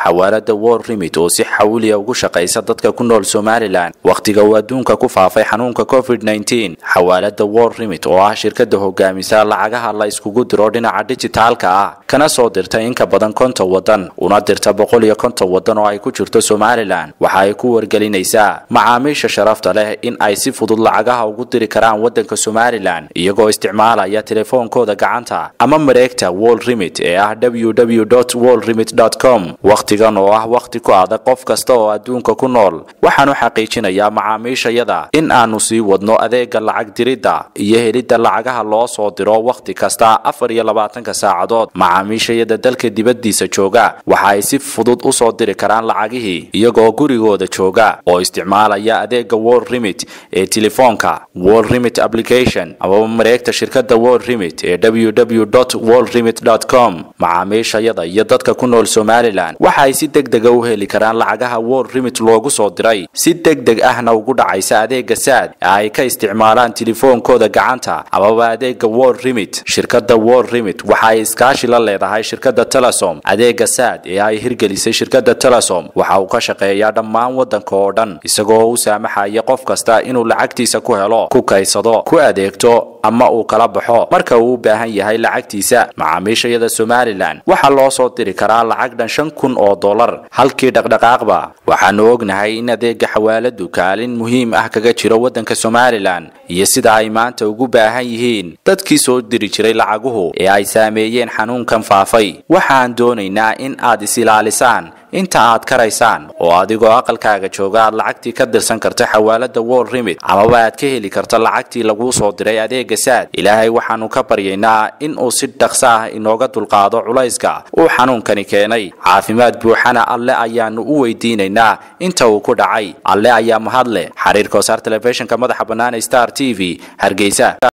xawaalada wor rimid oo si xawliya ugu shaqaysa dadka ku nool somalilan wakhtiga uu adduunka ku faafay xanuunka covid nteen xawaalada wor rimid oo ah shirkada hogaamisa lacagaha la iskugu diro dhinaca dijitaalka ah kana soo dirta in ka badan konton wadan una dirta boqol iyo konton wadan oo ay ku jirto somalilan waxa ay ku wargelinaysaa macaamiisha sharafta leh in ay si fudud lacagaha ugu diri karaan wadanka somalilan iyagoo isticmaalaya telefoonkooda gacanta ama mareegta wol rimid ee ah www wol rimid com wakhtigan oo ah wakhti ku adag qof kasta oo adduunka ku nool waxaanu xaqiijinayaa macaamiishayada in aanu sii wadno adeega lacag diridda iyo helidda lacagaha loo soo diro wakhti kasta afar iyo labaatanka saacadood macaamiishayada dalka dibaddiisa jooga waxa ay si fudud u soo diri karaan lacagihii iyagoo gurigooda jooga oo isticmaalaya adeega wol rimid ee telefoonka wol rimid application amaba mareegta shirkada wol rimid ee www wol rimid com macaamiishayada iyo dadka ku nool somalilan waxa ay si deg dega u heli karaan lacagaha wol rimid loogu soo diray si deg deg ahna ugu dhacaysa adeega saad ee ay ka isticmaalaan telefoonkooda gacanta amaba adeega wol rimid shirkada wol rimid waxa ay iskaashi la leedahay shirkada telesom adeega saad ee ay hirgelisay shirkada telesom waxa uu ka shaqeeyaa dhammaan wadanka oo dhan isagoo u saamaxaya qof kasta inuu lacagtiisa ku helo ku kaysado ku adeegto ama uu kala baxo marka uu u baahan yahay lacagtiisa macaamiishayada somalilan waxaa loo soo diri karaa lacag dhan shan kun oo dollar halkii dhaqdhaqaaqba waxaanu ognahay in adeega xawaaladu kaalin muhiim ah kaga jiro wadanka somalilan iyo sida ay maanta ugu baahan yihiin dadkii soo diri jiray lacaguhu ee ay saameeyeen xanuunkan faafay waxaan doonaynaa in aad is-ilaalisaan inta aad karaysaan oo adigoo aqalkaaga jooga aad lacagtii ka dirsan karta xawaalada wol rimid amaba aad ka heli karto lacagtii laguu soo diray adeega saad ilaahay waxaanu ka baryaynaa in uu si dhaqso ah inooga dulqaado culayska uu xanuunkani keenay caafimaad buuxana alle ayaanu u weydiinaynaa inta uu ku dhacay alle ayaa mahad leh xiriirka wasaar telefishinka madaxa bannaan star t v hargeysa